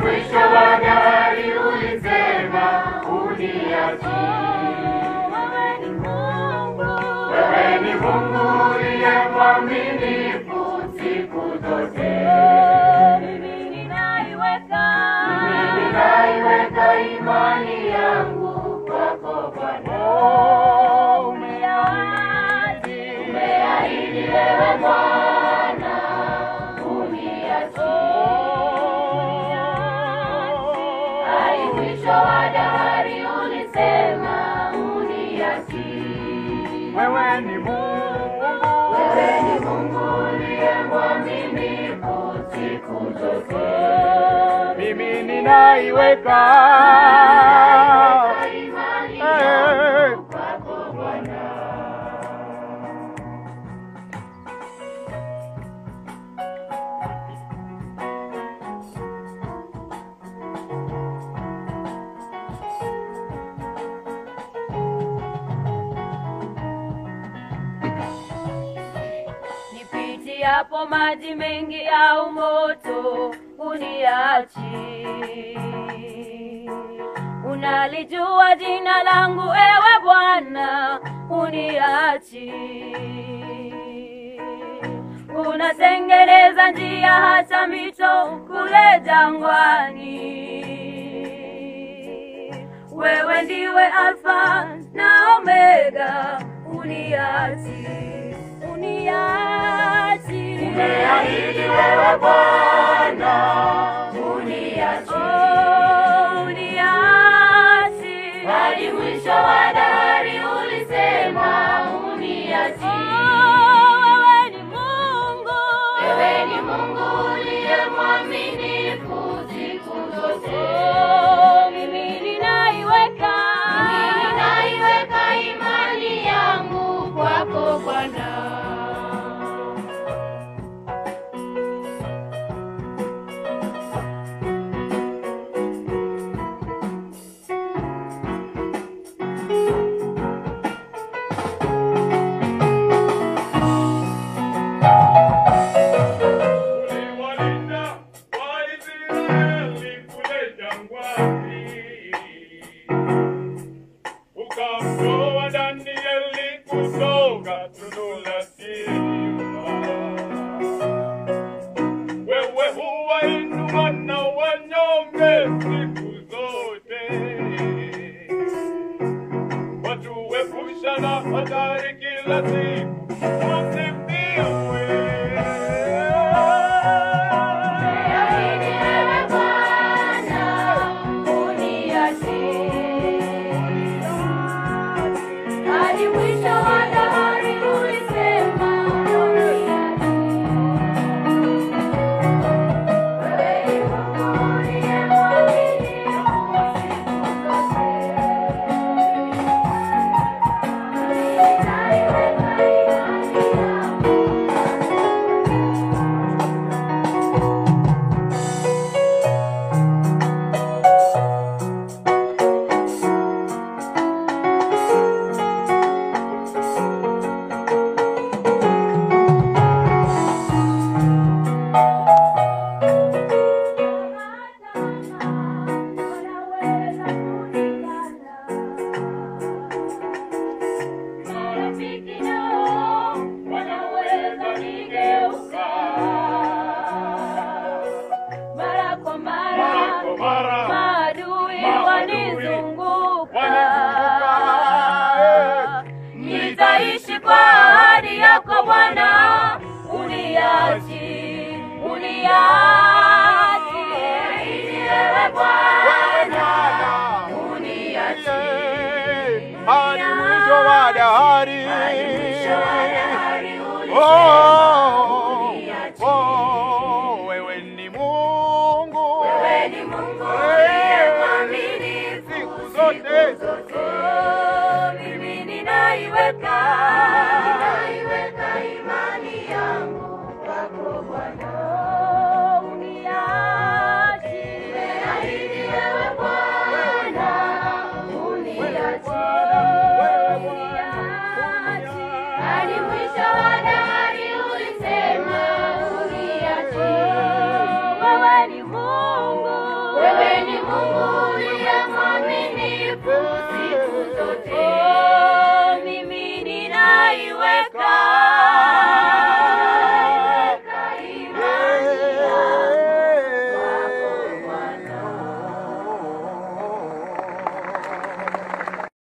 mwisho wa dahari ulisema uniachi. Wewe ni Mungu. Wewe ni Mungu uliye mwaminifu siku zote. Mimi ninaiweka. Mimi ninaiweka imani yangu kwako Bwana. Umeahidi. Umeahidi wewe Bwana uniachi. Hadi mwisho wa dahari ulisema uniachi. Wewe ni Mungu, Wewe ni Mungu uliye mwaminifu siku zote. mimi ninaiweka Imani Eh. yangu kwako Bwana. Nipitiapo maji mengi au moto, uniachi. Unalijua jina langu, ewe Bwana, uniachi. Unatengeneza njia hata mito kule jangwani. Wewe ndiwe Alfa na Omega, uniachi, uniachi. Umeahidi wewe Bwana uniachi. Oh, uniachi. Hadi mwisho wa dahari ulisema uniachi. Oh, wewe ni Mungu. Wewe ni Mungu uliye mwaminifu siku zote. Oh, mimi ninaiweka. Mimi ninaiweka imani yangu kwako Bwana. uliwalinda Waisraeli kule jangwani, ukamtoa Danieli kutoka tundu la simba. Wewe huwainua na wanyonge siku zote, watuepusha na hatari kila siku. Wasifiwe. Umeahidi wewe Bwana uniachi. Hadi mwisho wa dahari ulisema uniachi. Wewe ni Mungu uliye mwaminifu siku zote. Ninaiweka imani yangu Marafiki nao wanaweza nigeuka mara kwa Mara mara, kwa mara. Maadui Maadui wanizunguka. wanizunguka. Nitaishi kwa ahadi yako Bwana, uniachi, uniachi. wewe Bwana uniache hadi mwisho wa dahari. mwisho wa dahari Oh, uniache. oh, wewe ni Mungu Wewe ni Mungu uliye mwaminifu siku zote. Oh, mimi ninaiweka Ninaiweka imani yangu kwako Bwana. Oh, uniachi. Umeahidi wewe Bwana uniachi. Hadi mwisho wa dahari ulisema uniachi. Wewe ni Mungu. Eh,